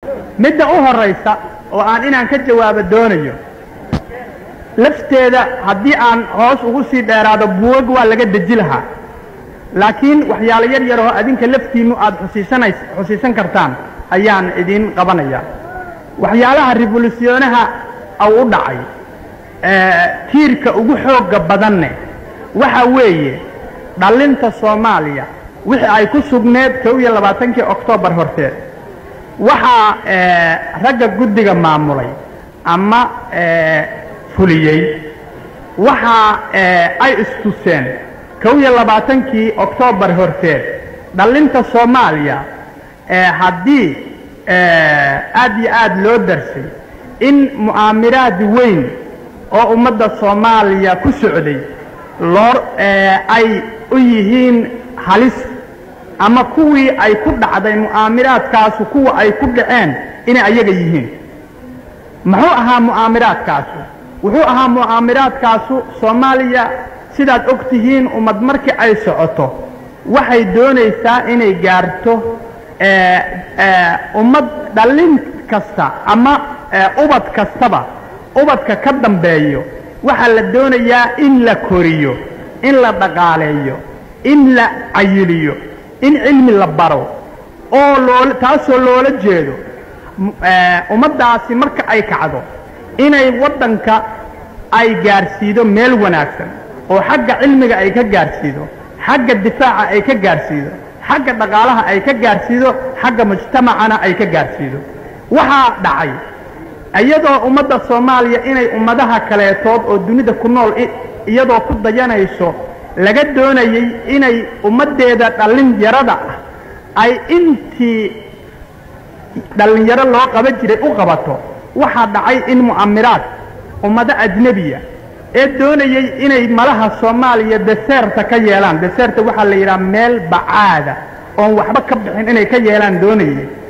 midda u horraysa oo aan inaan ka jawaabo doonayo lafteeda haddii aan hoos ugu sii dheeraado buugag waa laga deji lahaa laakiin waxyaalo yar yaroo adinka laftiinnu aad xusiisanays xusiisan kartaan ayaan idiin qabanaya waxyaalaha revolusionaha au u dhacay tiirka ugu xoogga badanne waxa weeye dhallinta soomaaliya wixii ay ku sugneed kow iyo labaatankii oktoobar horteed waxaa ragga guddiga maamulay ama fuliyey waxa ay istuseen kow iyo labaatankii oktoobar horteed dhallinta soomaaliya haddii aad iyo aad loo darsay in mu'aamiraad weyn oo ummadda soomaaliya ku socday loo ay u yihiin halis ama kuwii ay ku dhacday mu'aamiraadkaasu kuwa ay ku dhaceen inay ayaga yihiin muxuu ahaa mu'aamiraadkaasu wuxuu ahaa mu'aamiraadkaasu soomaaliya sidaad og tihiin ummad markii ay socoto waxay doonaysaa inay gaarto ummad dhallin kasta ama ubad kastaba ubadka ka dambeeyo waxaa la doonayaa in la koriyo in la dhaqaaleeyo in la cayiliyo in cilmi la baro oo loo taasoo loola jeedo ummaddaasi marka ay kacdo inay waddanka ay gaarsiido meel wanaagsan oo xagga cilmiga ay ka gaarsiido xagga difaaca ay ka gaarsiido xagga dhaqaalaha ay ka gaarsiido xagga mujtamacana ay ka gaarsiido waxaa dhacay iyadoo ummadda soomaaliya inay ummadaha kaleetood oo dunida ku nool iyadoo ku dayanayso laga doonayey inay ummaddeeda dhallinyarada ah ay intii dhallinyaro loo qaban jiray u qabato waxaa dhacay in mu'amiraad ummado ajnebiya ee doonayey inay malaha soomaaliya deseerta ka yeelaan deseerta waxaa la yidhaha meel bacaada oon waxba ka bixin inay ka yeelaan doonayey